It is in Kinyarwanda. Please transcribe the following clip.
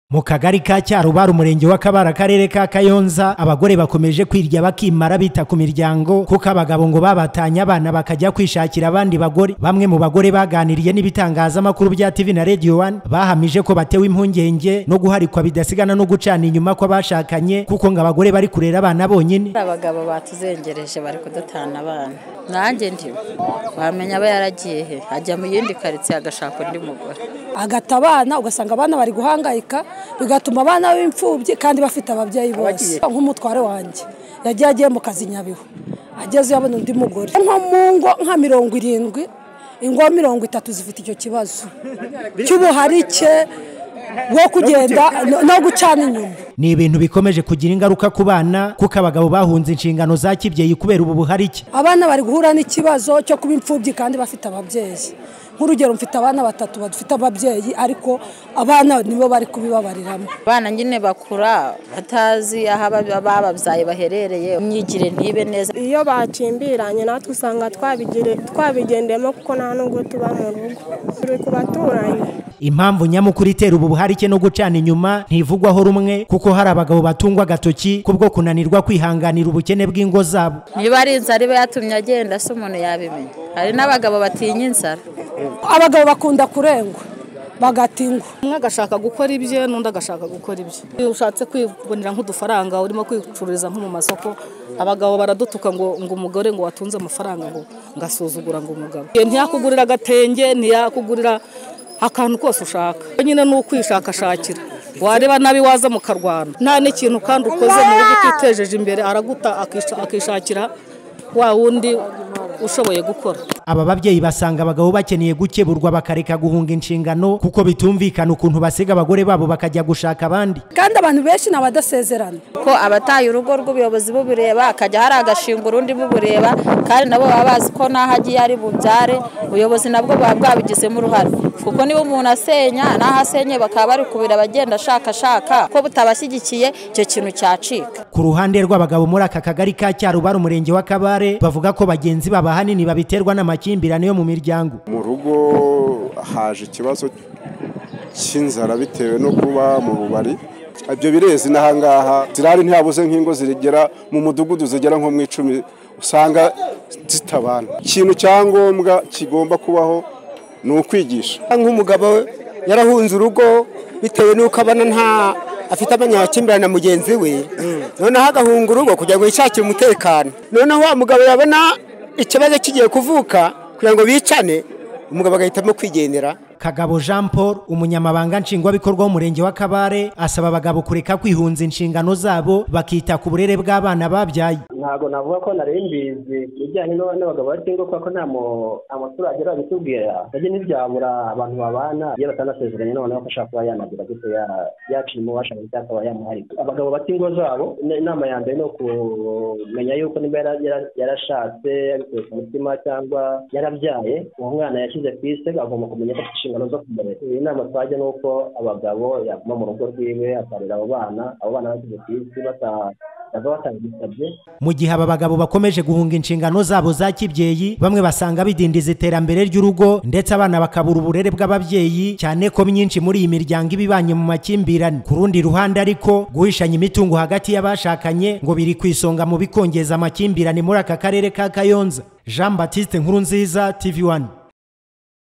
mu kagari ka cyarubara umurenge wa kabara akarere ka kayonza abagore bakomeje kwirya bakimara bita ku miryango kuko abagabo ngo babatanye abana bakajya kwishakira abandi bagore bamwe mu bagore baganiriye n'ibitangazamakuru bya tv na radio one bahamije ko batewe impungenge no guharikwa bidasigana no gucana inyuma kw'abashakanye kuko ngo abagore bari kurera abana bonyine abagabo batuzengereje bari kudutana abana nanjye ndi wamenya aba yaragiye he ajya mu yindi karitsiye agashaka undi mugore agata abana ugasanga abana bari guhangayika bigatuma abana b'imfubyi kandi bafite ababyeyi bose nk'umutware wanjye yagiye agiye mu kazi nyabihu agezeyo abona undi mugore nko mu ngo nka mirongo irindwi ingo mirongo itatu zifite icyo kibazo cy'ubuharike wo kugenda no gucana inyuma ni ibintu bikomeje kugira ingaruka ku bana kuko abagabo bahunze inshingano za kibyeyi kubera ubu buharike abana bari guhura n'ikibazo cyo kuba imfubyi kandi bafite ababyeyi nk'urugero mfite abana batatu badufite ababyeyi ariko abana nibo bari kubibabariramo abana nyine bakura batazi aho bababyaye baherereye imyigire ntibe neza iyo bacimbiranye natwe usanga twabigendemo kuko nta nubwo tuba mu rugo turi ku baturanyi impamvu nyamukuru itera ubu buharike no gucana inyuma ntivugwaho rumwe kuko hari abagabo batungwa agatoki kubwo kunanirwa kwihanganira ubukene bw'ingo zabo niba ari inzara iba yatumye agenda se umuntu yabimenya hari n'abagabo batinya inzara abagabo bakunda kurengwa bagatingwa umwe agashaka gukora ibye n'undi agashaka gukora ibye iyo ushatse kwibonera nk'udufaranga urimo kwicururiza nko mu masoko abagabo baradutuka ngo ngo umugore ngo watunze amafaranga ngo ngasuzugura ngo umugabo ntiyakugurira agatenge ntiyakugurira akantu kose ushaka nyine ni ukwishakashakira wareba nabi waza mukarwana nta n'ikintu kandi ukoze mu buryo utitejeje imbere araguta akishakira wa wundi ushoboye gukora aba babyeyi basanga abagabo bakeneye gukeburwa bakareka guhunga inshingano kuko bitumvikana ukuntu basiga abagore babo bakajya gushaka abandi kandi abantu benshi ni abadasezerana ko abataye urugo rw'ubuyobozi bubureba akajya hari agashinga urundi bubureba kandi nabo baba bazi ko n'aho agiye ari bubyare ubuyobozi nabwo buba bwabigizemo uruhare kuko niba umuntu asenya n'aho asenye bakaba bari kubira abagenda ashakashaka ko butabashyigikiye icyo kintu cyacika ku ruhande rw'abagabo muri aka kagari ka cyarubara umurenge wa kabare bavuga ko bagenzi babo ahanini babiterwa n'amakimbirane yo mu miryango mu rugo haje ikibazo cy'inzara bitewe no kuba mu bubari ibyo birezi n'ahangaha zirari ntihabuze nk'ingo zigera mu mudugudu zigera nko mu icumi usanga zitabana ikintu cya ngombwa kigomba kubaho ni ukwigisha nk'umugabo yarahunze urugo bitewe n'uko abana nta afite abanyakimbirane na mugenzi we noneho agahunga urugo kugira ngo yishakire umutekano noneho wa mugabo yabona ikibazo kigiye kuvuka kugira ngo bicane umugabo agahitamo kwigendera kagabo jean paul umunyamabanga nshingwabikorwa w'umurenge wa kabare asaba abagabo kureka kwihunza inshingano zabo bakita ku burere bw'abana babyaye ntabwo navuga ko nari mbizi ibijyanye n'abagabo bakingwa kuko nta amaturage arabitubwira nabyo ntibyabura abantu babana iyo batanasezeranye noneho ko ashaka kuba yanagira gute yaciye umubasha ngo akaba yamuharika abagabo batingwa zabo inama ya mbere ni ukumenya yuko niba yarashatse yabikuye ku mutima cyangwa yarabyaye uwo mwana yashyize ku isi agomba kumenya ko inshingano zo kumurera iyi nama twajya ni uko abagabo yaguma mu rugo rwiwe akarera abo bana abo bana bashyize ku isi bataha mu gihe aba bagabo bakomeje guhunga inshingano zabo za kibyeyi bamwe basanga bidindiza iterambere ry'urugo ndetse abana bakabura uburere bw'ababyeyi cyane ko myinshi muri iyi miryango iba ibanye mu makimbirane ku rundi ruhande ariko guhishanya imitungo hagati y'abashakanye ngo biri ku isonga mu bikongeza amakimbirane muri aka karere ka kayonza jean batiste nkuru nziza tv one